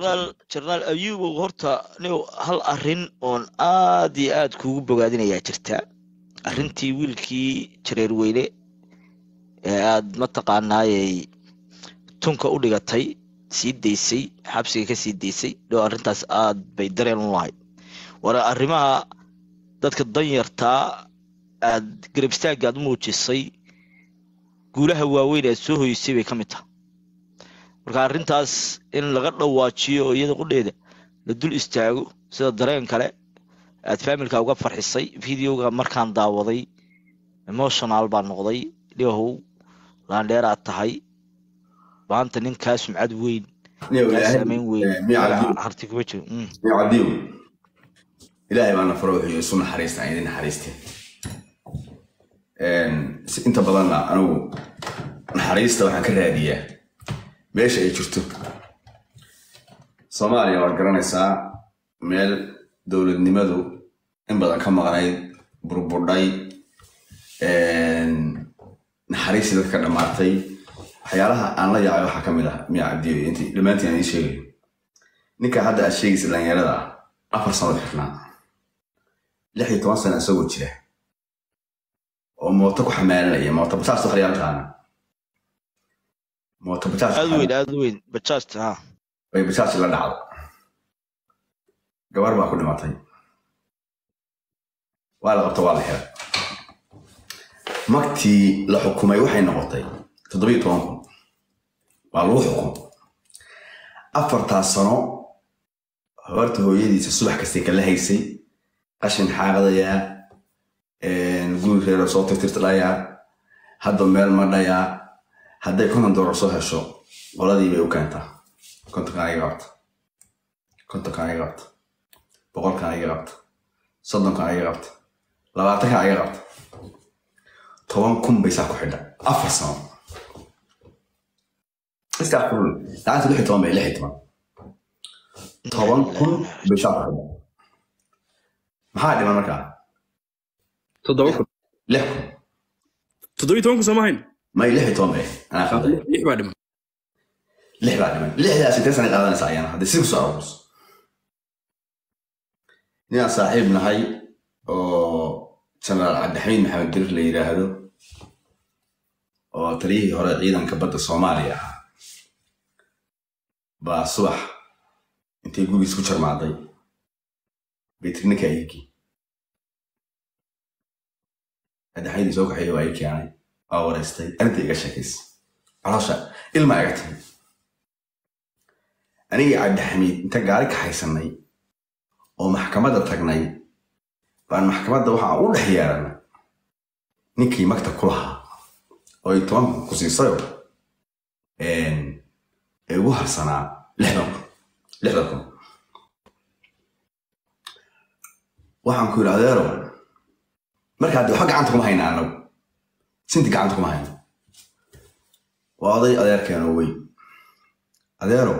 jenaraal jenaraal ayubow horta nin hal arrin oon aad iyo aad kuugu bogaadinayaa jirta arrintii wiilkii jareer weyne ee aad mataqaanaayey tunka u dhigatay sii daysay xabsiga ka sii daysay dhow arrintaas aad bay dareen u lahayd war arrimaha dadka danyartaa aad garab istaagga aad u muujisay guulaha waaweyn aad soo hoysay bay ka mid tahay marka arrintaas in laga dhawaajiyo oo iyada qudheeda la dul istaago sida dareen kale aad faamilka uga farxisay videoga markaan daawaday emotional baa noqday dhibahow laandheeraad tahay maanta ninkaa sumcad weyn Niyow, kaa Ilaahay, saameyn weyn eh, miyaa magaca cabdi- harti kuma jiro Mm. miyaa cabdiyow ilaahay baana faro wuxuu isu naxariista aan idin naxariisteen si inta badanna anigu naxariista waxaan ka raadiyaa meesha ay jirto soomaaliya waad garanaysaa meel dowladnimadu in badan ka maqnayd burburdhay naxariistii dadka dhammaatay waxyaalaha aan la yaacay waxaa ka mid ah miyaa cabdiyo intii dhammaantiin aan idiin sheegayo ninka hadda aad sheegaysa dhalinyarada ah afar sano xirnaa lix iyo toban sano isagoo jira oo mooto ku xamaalanaya mooto bajaas wax layaa taqaana mooto bajaas aad weyn aad weyn bajaajta ha bay bajaaj la dhacdo gabar baa ku dhimatay waa la qabta waa la xiray magtii la xukumay waxay noqotay toddobiyo toban kun waa lagu xukum afartaas sano horta hooyadiisa subax kastay kala haysay qashin xaaqdayaa guri reero soo tirtirtalayaa hadda meel ma dhayaa hadday konton doolar soo hesho qoladii bay u keentaa kontonkan iga qabta kontonkan iga qabta boqolkan iga qabta soddonkan iga qabta labaatankan iga qabta toban kun bay saa ku xidha afar sano iskaa kulul lacagta lix iyo toban bay lix iyo toban toban kun bay saa ku xidha maxaa dhiman markaa toddoba kun lix kun toddoba iyo toban kun sooma hayn may lix iyo toban bay anaa qalday lix baa dhiman lix baa dhiman lixdaas intee sana qaadanaysa ayana haddii si kusoo aroorso ninaan saaxiib nahay oo jenaraal cabdixamiid maxamed dirir la yidhaahdo oo taliyihii hore ciidanka badda soomaaliya ahaa baa subax intay gurigiis ku jarmaaday baytirninka ayigi cabdixamiid soo kaxeeya waa ii keenay waa wareystay arrinta iga sheekaysay caloosha ilma iga timi anigii cabdixamiid inta gaari ka haysanay oo maxkamadda tagnay baan maxkamadda waxaa u dhex yeeranay ninkii magta ku lahaa oo ay toban kun ku siisayo ee ugu harsanaa lixdan kun lixdan kun waxaan ku yidhi adeero markaa de waxba gacanta kuma hayna anagu sinti gacanta kuma hayno waa oday adeerkeenoo weyn adeero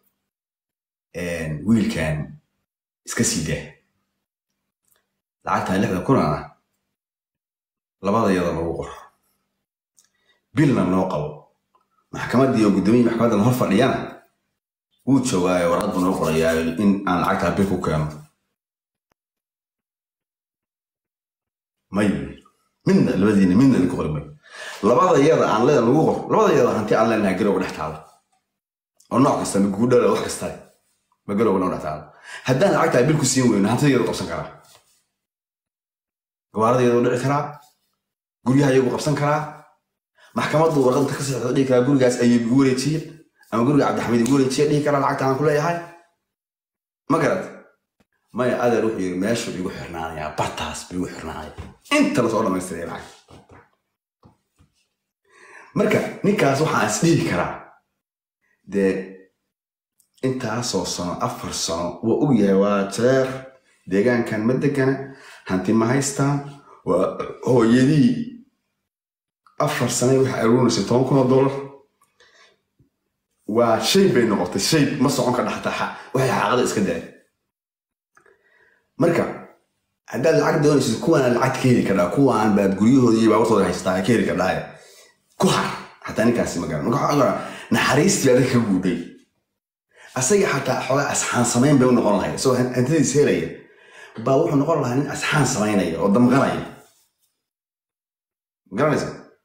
wiilkan iska sii daa lacagtan lixdan kunana labada iyada lagu qoro bilna noo qabo maxkamaddii oo guddoomiyi maxkamaddan hor fadhiyana wuu joogaayo warqad buu noo qorayaa in aan lacagtaa bil ku keeno may midna labadiina midna idinku qori mayo labada iyada aan leeda lagu qor labada iyada hanti aan leenahay garowga dhex taalo oo nooc kasta ma guudhala wax kasta ma garowga noo dhex taalo haddaan lacagtaa bil ku siin weyno hantida iyadu qabsan karaa gawaarada iyadu dhici karaa guryaha iyagu qabsan karaa maxkamaddu warqadda ka saxda dhihi karaa gurigaas ayuu igu wareejiye ama guriga cabdixamiid igu wareejiye dhihi karaa lacagta aan ku leeyahay ma garad maya adeer wuxuu yidhi meeshuu igu xirnaanayaa bartaas buu igu xirnaanaya inta lasoo dhammaystiraya lacag marka ninkaas waxaan is dhihi karaa dee intaasoo sano afar sano waa og yahay waa jeer deegaankan ma degana hanti ma haystaan waa hooyadii afar sanay waxay aruunaysay toban kun oo dollar waa shay bay noqotay shay ma socon ka dhaxtaa waxay xaaqada iska daay marka haddaad lacag doonaysid kuwaan lacag ka heli kardhaa kuwaan baad guryahooda iyo baabartooda haystaa ka heli kardhaa ku har hataa ninkaasi ma garan marka waxaa ogaa naxariistii baa dadka ka guudhay asaga xataa xoogaa asxaan samayn bay u noqon lahayd isagoo han- hantidiis helaya baa wuxuu noqon lahaa nin asxaan samaynaya oo damqanaya ma garanaysa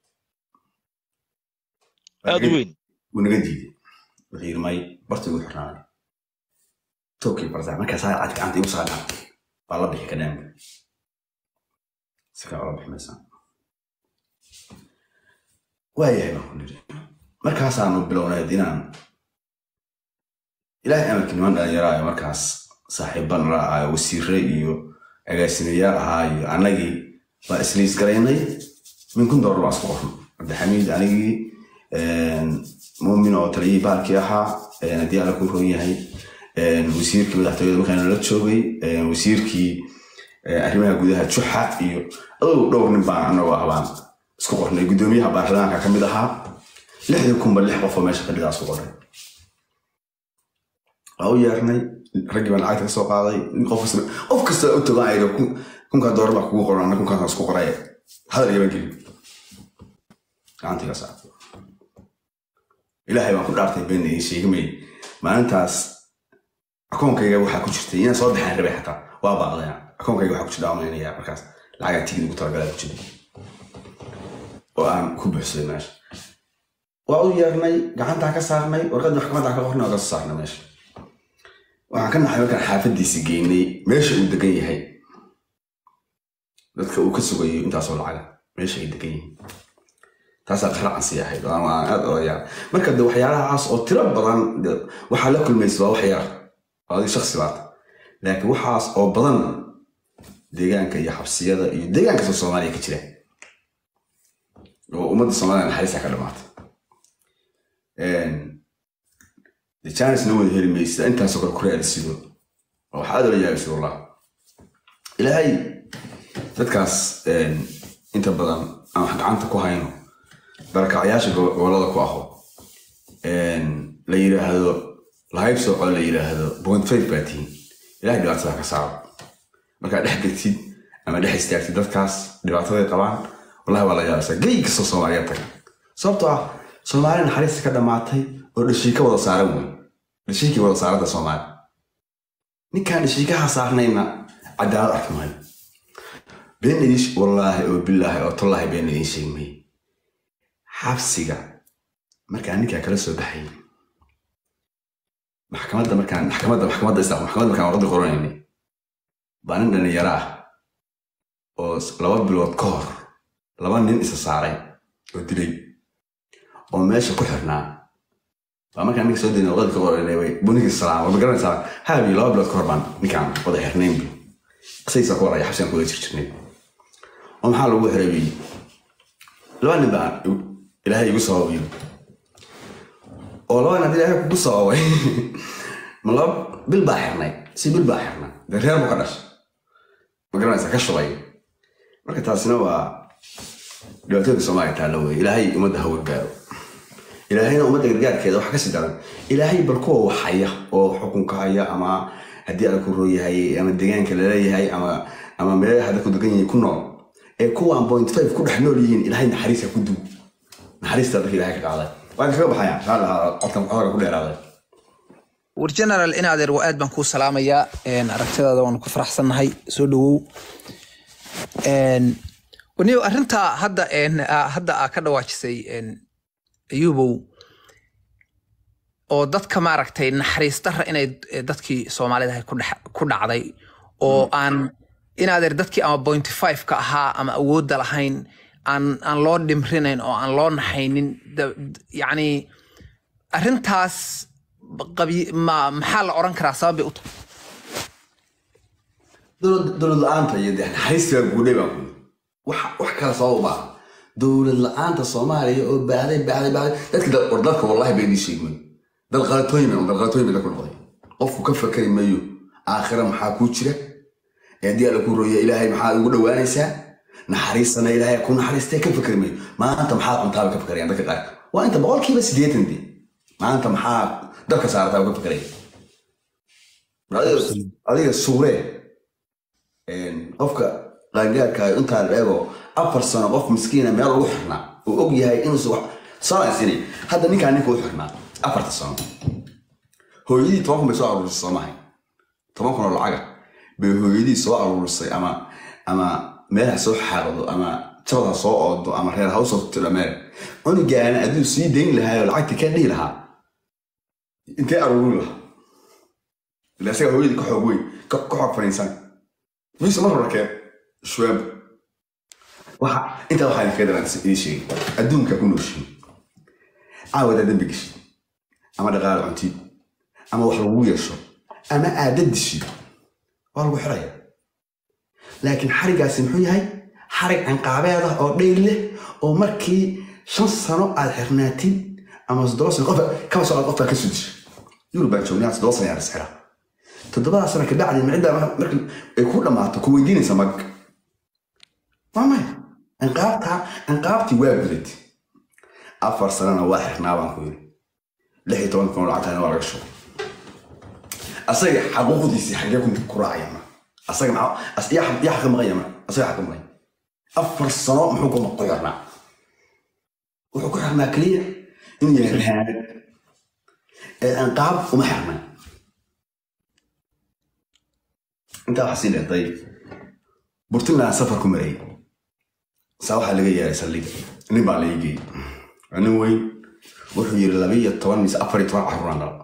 aada u weyn wuu naga diiday wuxuu yidhi may barta igu xirnaaday tookii bartaa markaasaa cad gacanta igu saa dhaantay baa la bixi ka dhaanba si kale ola bixi maysaa waayahay baan ku nidhi markaasaanu bilownay inaan ilaahay amarki niman dhalinyaraayo markaas saaxiiban la ahayo wasiire iyo agaasimayaal ahaa iyo annagii baa isliis garaynay min kun doolar baa isku qornay cabdixamiid anigii muumin oo taliyihii bahalkii ahaa haddii alla ku roon yahay wasiirkii madaxtooyada markaan la joogay wasiirkii arrimaha gudaha juxa iyo adow dhowr nin baan anagoo ah baan isku qornay guddoomiyaha baarlamaanka ka mid ahaa lixdii kunba lix qof oo meesha fadhidaa isku qornay waa u yeernay raggii baan lacagta ka soo qaaday qof kasta qof kasta u togan aydo kunkaa doolar baa kugu qoran anna kunkaas isku qoray hadal iyaban gelin gacantiga saa ilaahay baan ku dhaartay been idiin sheegamay maalintaas akoonkayga waxaa ku jirtay inaan soo baxaan rabay xataa waa baaqdeen akoonkayga waxaa ku jirta amaynaya markaas lacagaa tigid ugu talagalaa ku jiray oo aan ku buuxsaday meesha waa u yeernay gacantaa ka saarnay warqadii maxkamadda ka qornay oo ka soo saarnay meesha waxaan ka naxay markaan xaafadiisi geynay meesha uu degan yahay dadka uu ka sugayo intaasoo lacaga meesha ay degan yihiin taasaa qaracansi ahayd oo aan aad odayaa marka de waxyaalahaas oo tiro badan de waxaa la kulmaysa waa wax yar oo adiga shaksi baata laakiin waxaas oo badan deegaanka iyo xabsiyada iyo deegaan kasta soomaaliya ka jira oo ummadda soomaaliya naxariista ka dhamaata de janisna wada heli maysa intaasoo kale kure adsido oo waxaa aad ola yaabisa wallah ilaahay dadkaas inta badan aan wax gacanta ku hayno barakacyaasha gobolada ku aho la yidhaahdo lahayb sooco la yidhaahdo point five baa tihiin ilahay dhibaatada ka saaro markaad dhex gegtid ama dhex istaagtid dadkaas dhibaataday qabaan wallahi waa la yaabaysaa gey kastoo soomaaliya taga sababtoo ah soomaali naxariista ka dhammaatay oo dhashiika wada saaran wey dhashiikii wada saaranta soomaali ninkaan dhashiikaha saarnayna cadaalad arki maayo been idiin wallaahi oo bilaahi oo tallaahi been idiin sheegi maayo xabsiga markaan ninkaa kala soo baxayay maxkamadda markaan maxkamadda maxkamadda islaam maxkamadda markaan warqadii qoranaynay baa nin dhalinyaro ah oo laba bilood ka hor laba nin isa saaray oo dilay oo meesha ku xirnaa baa markaan ninka soo daynay warqadii ka qoranay way buninkii salaam wada garanaysaa haabi laba bilood ka hor baan ninkaan wada xirnayn bu asaysa ku waraya xabsigaan kuwada jirjirnay oo maxaa lagu xiray bi laba nin baa ilaahay igu sababiyo oo laba nin ilaahay kugu sababay ma laba bil baa xirnay si bil baa xirnay dee reer buu ka dhashay ma garanaysa ka shubay marka taasina waa dhibaatooyinka soomaaliya taalla weye ilaahay ummadda hawa gaaro ilaahayna ummadda gargaarkeeda waxa kasii daran ilaahay bal kuwa wax haya oo xukunka haya ama haddii ala ku rooyahay ama deegaanka laleeyahay ama ama meelaha dadku degan yahay ku nool ee kuwaan point five ku dhex nool yihiin ilaahay naxariista ku dug naxariista dadka ilaahay ka qaaday waan kaga baxaya insha allah qofkan codka ku dheeraaday war general in adeer waa aad baan kuu salaamayaa aragtidaada waanu ku faraxsannahay soo dhawow waniyo arrintaa hadda hadda aa ka dhawaajisay ayubow oo dadka maaragtay naxariis darra inay dadkii soomaalida ahay ku dhacday oo aan in adeer dadkii ama point five ka ahaa ama awoodda lahayn aan aan loo dhimrinayn oo aan loo naxaynin yacni arrintaas qabi ma maxaa la oran karaa sabab bay u tahay dowlad la-aanta iyo dee naxariista guudhay baan ku wax wax kale sabab uma aha dowlad la-aanta soomaaliya oo baahday baahday baahday dadka war dadka wallahi bay idin sheegmay dad qalatooyin dad qalatooyin bay dadku noqday qofku ka fakari mayo aakhira maxaa kuu jira ee haddii alla ku rooya ilaahay maxaa ugu dhowaanaysaa naxariistana ilaahay ku naxariistay ka fakari mayo maanta maxaad cuntaaba ka fakarayaan dadka qaar waa inta boqolkiiba siddeetan dee maanta maxaa dabka saarataa uga fakaraya adiga suuree qofka qaangaarkaayo intaa la eego afar sano qof miskiina meel ugu xirnaa uu og yahay inuusa wax salaasini hadda ninkaan ninka u xirnaa afarta sano hooyadii toban kun bay soo aruurisay soo mahay toban kun oo lacaga bay hooyadii soo aruurisay ama ama meel ha soo xaaqdo ama jabad ha soo oodo ama reer ha usoo tiro meel cunugaana hadduu sii dayn lahaa oo lacagta ka dhihi lahaa intee aruurin lahaa ila isaga hooyadii ka xoog weyn ka ka xoog fadhiisan mise mar hore kee shuwaab waxa intaa waxaa idinkaga daran idin sheegay adduunka ku nooshiin caawadaa dembi geshid ama dhaqaale cuntid ama wax lagu yeesho ama aada dishid waa lagu xiraya laakiin xarigaasi muxuu yahay xarig cinqaabeed ah oo dhayl leh oo markii shan sano aad xirnaatid ama toddoba sano qof kaba soo qof baa ka soo disha yurub baan joognaa toddoba sano yaa isxira toddobadaa sano kabacdi micida markii ay ku dhammaato ku weydiinaysa mag waa maya cinqaabta cinqaabtii waa gudad afar sanana waa xirnaa baan ku yiri lix iyo toban kun oo lacagtaana waa laga shubay asaga xaquuqdiisii xaggee ku ku raacaya ma asaga maxaa as- yaa xaq- yaa xaqa maqanya ma asaga xaqa maqanya afar sano muxuu ku ku xirnaa wuxuu ku xirnaa keliya inuu yahay rahaanad ee cinqaab uma xirnaa intaa waxaa sii dhintay burtinland safar ku marayay saa waxaa laga yeeray saldhiga nin baa laga geeyey waa nin weyn wuxuu yiri labiyo toban mise afar iyo toban carruuraan dhala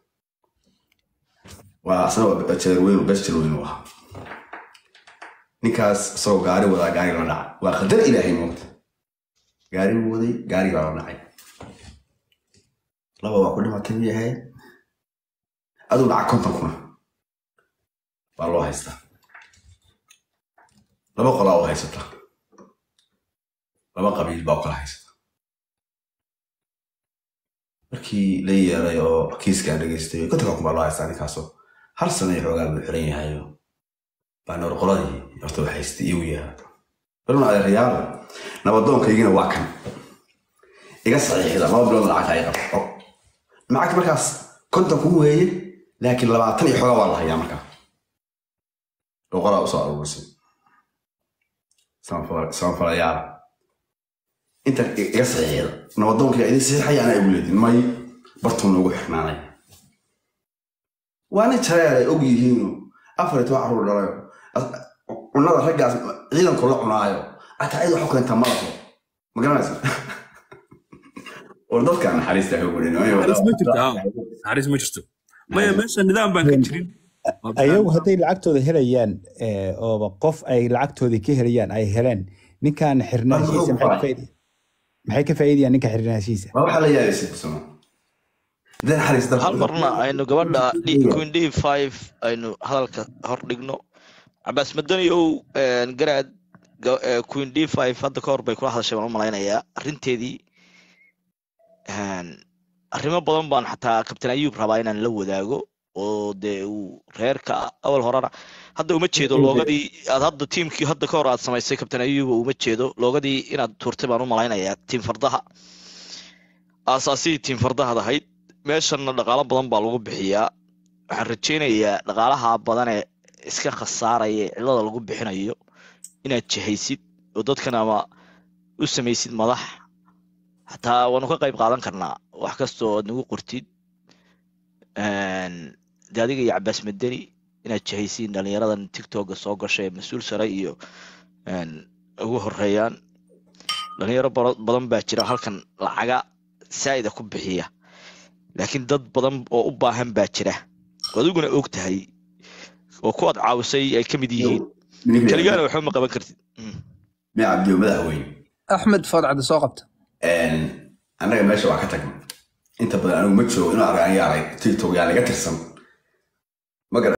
waa asna waa jeer weyn bes jeer weyn u ahaa ninkaas isagoo gaari wadaa gaari la dhacay waa qadar ilaahay moogta gaari buu waday gaari baa la dhacay laba waa ku dhimatay miyay ahayd aduu dhaca konton kuna baa loo haystaa laba qolaa oo haysata laba qabiil baa u kala haysata markii la yeeray oo kiiskaan dhegeystay kontonka kun baa loo haystaa ninkaasoo hal sana iyo xoogaa buu xiran yahayo baa noor qoladii horta wax haystay iyagu yaha balma adeerayaalo nabadoonkaygina waa kan iga saxiixda laba bilood lacagta ay qabto lacagta markaas konton kun weeye laakiin labaatan iyo xoogaa waa la hayaa markaa boqolaa usoo aruurisay samafalayaal inta iga saxiixda nabadoonkayga idin saxiixaya anaa igu leedin may bartuu noogu xirnaanay waa nin jareer ay og yihiino afar iyo toban carruur dhalayo cunada raggaas ciidanku la cunaayo ataa cid waxu keentaa malaho ma garanaysa war dadka naxariista ha gurin naxariis ma jirto haa naxariis ma jirto maya meesha nidaam baan ka jirin Waa bannaan. ayagu hadday lacagtooda helayaan eh, ooba qof ay lacagtooda ka helayaan ay heleen ninkan xirnaashiisa maxay ka faaidi- maxay ka faa'iidayaan ninka xirnaashiisa ma waxaa la yaabisay kusama dee naxariis dalka hal marna aynu gabadha D- queen d five aynu hadalka hor dhigno cabaas madani ow garaad ga- eh, queen d five hadda ka hor bay kula hadashay baan u malaynayaa arrinteedii een, arrimo badan baan xataa kabtain ayuub rabaa inaan la wadaago oo dee uu reerka awal horena hadda uma jeedo loogadii aad hadda tiimkii hadda ka hor aad samaysay kabtain ayuuba uma jeedo loogadii inaad tuurtay baan u malaynayaa tiim fardaha aasaasihii tiim fardahaad ahayd meeshanna dhaqaalo badan baa lagu bixiyaa waxaan rajaynayaa dhaqaalaha badan ee iska khasaaraya ee cidlada lagu bixinayo inaad jihaysid oo dadkan ama u samaysid madax xataa waanu ka qayb qaadan karnaa wax kastoo aad nagu qortid Een, dee adiga iyo cabaas madani inaad jihaysiin dhalinyaradan tiktoka soo gashay ee mas-uul sare iyo een, ugu horeeyaan dhalinyaro bara- badan baa jira halkan lacaga saa'ida ku bixiya laakiin dad badan oo u baahan baa jira oo adiguna og tahay oo kuwaad caawisay ay ka mid yihiin keligaana waxba ma qaban kartid Mm. mi cabdiyo madaxweyne axmed foodcadde soo qabta annaga meesha waa ka tagnay inta badan anigu ma joogo inuu arag aniga arag tiktok yaa laga tirsan ma garan